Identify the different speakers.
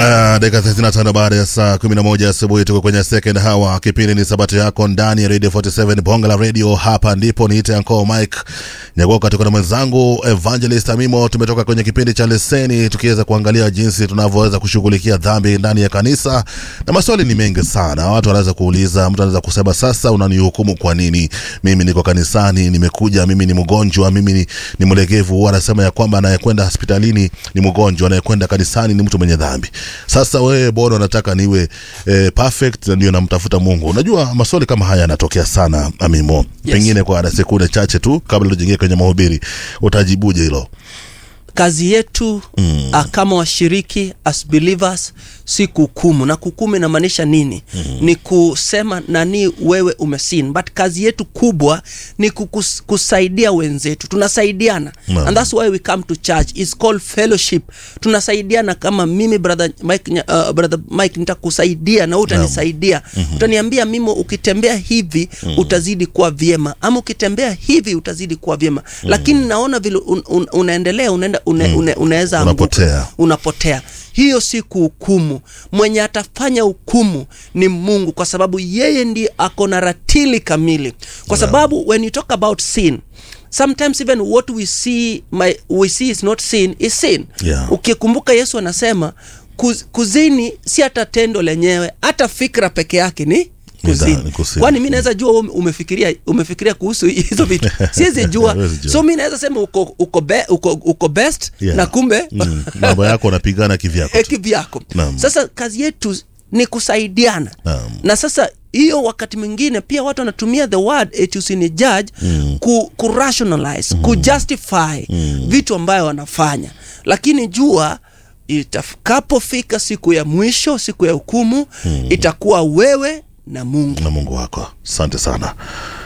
Speaker 1: Uh, dakika 35 baada ya saa 11 asubuhi tuko kwenye second hour. Kipindi ni sabato yako ndani ya Radio 47 Bonga la Radio. Hapa ndipo niite Uncle Mike Nyagoka, tuko na mwenzangu Evangelist Amimo. Tumetoka kwenye kipindi cha leseni tukiweza kuangalia jinsi tunavyoweza kushughulikia dhambi ndani ya kanisa, na maswali ni mengi sana. Watu wanaweza kuuliza, mtu anaweza kusema sasa, unanihukumu kwa nini? Mimi niko kanisani, nimekuja, mimi ni mgonjwa, mimi ni, ni mlegevu. Huwa anasema ya kwamba anayekwenda hospitalini ni mgonjwa, anayekwenda kanisani ni mtu mwenye dhambi. Sasa wewe bwana unataka niwe eh, perfect na ndio namtafuta Mungu. Unajua maswali kama haya yanatokea sana Amimo. Yes. Pengine kwa sekunde chache tu kabla tujaingia kwenye mahubiri utajibuje hilo?
Speaker 2: kazi yetu mm. uh, kama washiriki as believers si kuhukumu na kuhukumu inamaanisha nini mm. ni kusema nani wewe umesin but kazi yetu kubwa ni kukus, kusaidia wenzetu tunasaidiana
Speaker 1: Naam.
Speaker 2: and that's why we come to church It's called fellowship tunasaidiana kama mimi brother mike, nya- uh, brother mike nitakusaidia na wewe utanisaidia mm-hmm. utaniambia mimi ukitembea hivi mm. utazidi kuwa vyema ama ukitembea hivi utazidi kuwa vyema mm. lakini naona vile un, un, unaendelea unaenda une, mm. une, unaweza anguka.
Speaker 1: Unapotea.
Speaker 2: unapotea hiyo si kuhukumu mwenye atafanya hukumu ni mungu kwa sababu yeye ndiye ako na ratili kamili kwa sababu when you talk about sin sometimes even what we see, my, we see is not sin is sin
Speaker 1: Yeah.
Speaker 2: ukikumbuka yesu anasema kuz, kuzini si hata tendo lenyewe hata fikra peke yake ni kuzini
Speaker 1: ni kuzini.
Speaker 2: kwani mi naweza jua wewe umefikiria umefikiria kuhusu hizo vitu siwezi jua
Speaker 1: Huwezi jua.
Speaker 2: so mi naweza sema uko, uko, be, uko, uko best
Speaker 1: Yeah.
Speaker 2: na kumbe
Speaker 1: Mm. Mambo yako unapigana kivyako tu.
Speaker 2: eki vyako
Speaker 1: Naam.
Speaker 2: sasa kazi yetu ni kusaidiana
Speaker 1: Naam.
Speaker 2: na sasa hiyo wakati mwingine pia watu wanatumia the word eti usini judge mm. ku, ku rationalize mm. ku justify mm. vitu ambayo wanafanya lakini jua itakapofika siku ya mwisho siku ya hukumu mm. itakuwa wewe na mungu
Speaker 1: na Mungu wako. Asante sana.